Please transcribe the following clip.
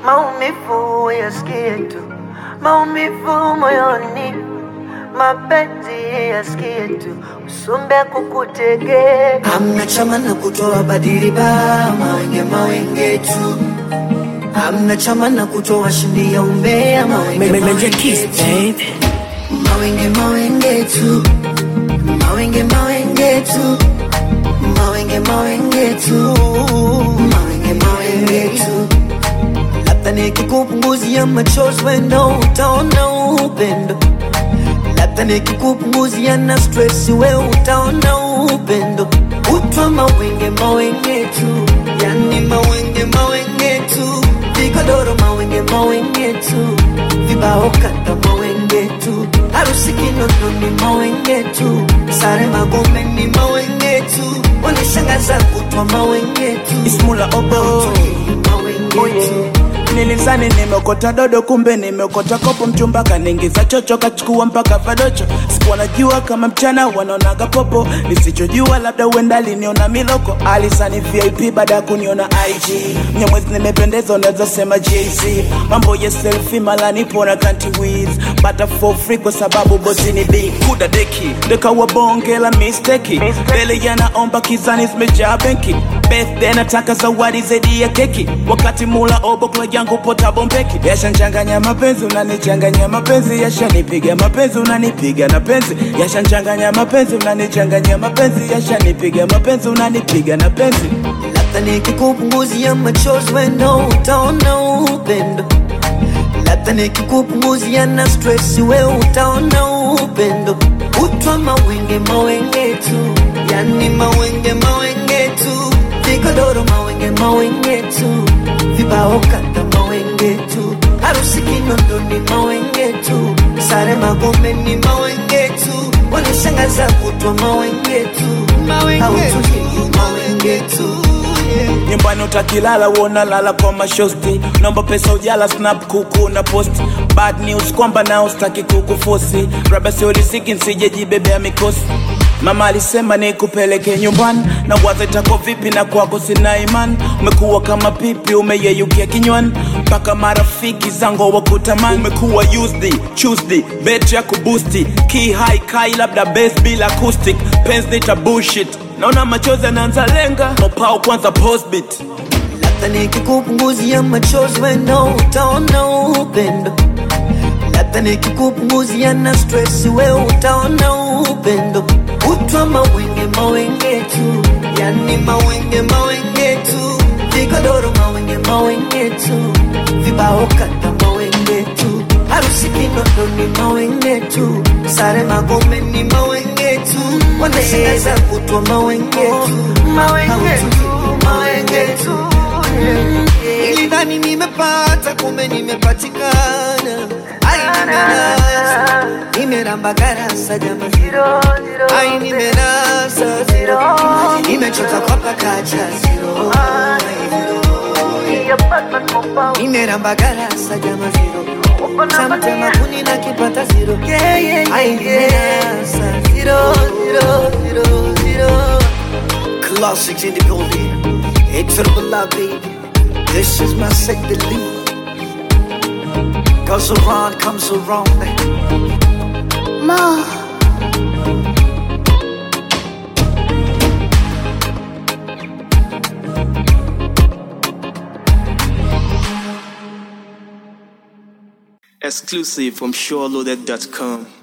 maumivu yasikie tu, maumivu moyoni, mapenzi yasikie tu, usumbe kukutege. Hamna chama na kutoa badili ba mawenge mawenge tu. Hamna chama na kutoa shindi ya umbea mawenge mawenge tu. Mawenge mawenge tu. Mawenge mawenge tu. Mawenge mawenge tu. Mawenge mawenge tu. Labda nikikupunguzia machozi wendo utaona upendo. Labda nikikupunguzia na stress we utaona upendo. Utwa mawenge mawenge tu, yani mawenge mawenge tu, vigodoro mawenge mawenge tu, vibao kata mawenge tu, harusi Kinondoni ni mawenge tu, sare Magombe ni mawenge tu, wanishangaza kutwa mawenge tu, Ismula obo mawenge tu. Nilizani nimeokota dodo kumbe nimeokota kopo mchumba kaniingiza chocho kachukua mpaka vadocho sikuwa najua kama mchana wanaonaga popo nisichojua labda uenda aliniona miloko alisani vip baada ya kuniona ig mnyamwezi nimependeza unaweza sema jz mambo ya selfi mala nipo na kanti wiz bata for free kwa sababu bosi ni big kuda deki ndekawa bonge la misteki mbele yanaomba kizani zimejaa benki birthday nataka zawadi zaidi ya keki wakati mula obo kula yangu pota bombeki yashanchanganya mapenzi unanichanganya mapenzi yashanipiga mapenzi unanipiga na penzi yashanchanganya mapenzi unanichanganya mapenzi yashanipiga mapenzi unanipiga na penzi Labda nikikupunguzia machozi wendo utaona upendo. Labda nikikupunguzia na stress we utaona upendo. Utwa mawenge mawenge tu, yani mawenge mawenge tu, vigodoro mawenge mawenge tu, vibao kata mawenge tu, harusi Kinondoni mawenge tu, sare Magombe ni mawenge tu, wanishangaza kutwa mawenge tu, hautuhii mawenge tu yeah. nyumbani utakilala uona lala kwa mashosti naomba pesa ujala snap kuku na post bad news kwamba nao staki kukufosi raba siorisiki nsijejibebea mikosi mama alisema nikupeleke nyumbani na waza itako vipi na kwako sina imani umekuwa kama pipi umeyeyukia kinywani mpaka marafiki zangu wakutamani umekuwa used tuesday bet ya kubusti key high kai labda base bila acoustic pens nita bullshit naona machozi anaanza lenga mopao kwanza postbit Labda nikikupunguzia machozi wendo utaona upendo. Labda nikikupunguzia na stress we utaona upendo. Utwa mawenge mawenge tu, yani mawenge mawenge tu, vigodoro mawenge mawenge tu, vibao kata mawenge tu, harusi Kinondoni mawenge tu, sare Magombe ni mawenge tu, wanashangaza kutwa mawenge tu, Mawenge tu, mawenge tu, yeah. Nilidhani nimepata kumbe nimepatikana. Ai, nimenasa nimeramba garasa jamani, Zero, zero, ai nimenasa zero, nimechota kwa pakacha zero, ai, zero. yeah, Batman compound. nimeramba garasa jama zero, Uko na samtema mania. kuni na kipata zero, Yeah, yeah, ai yeah, yeah. nimenasa zero, zero, zero, zero. Classics in the building, it's for the love baby. This is my second lead. Goes around, comes around. Mo. exclusive from SureLoaded.com.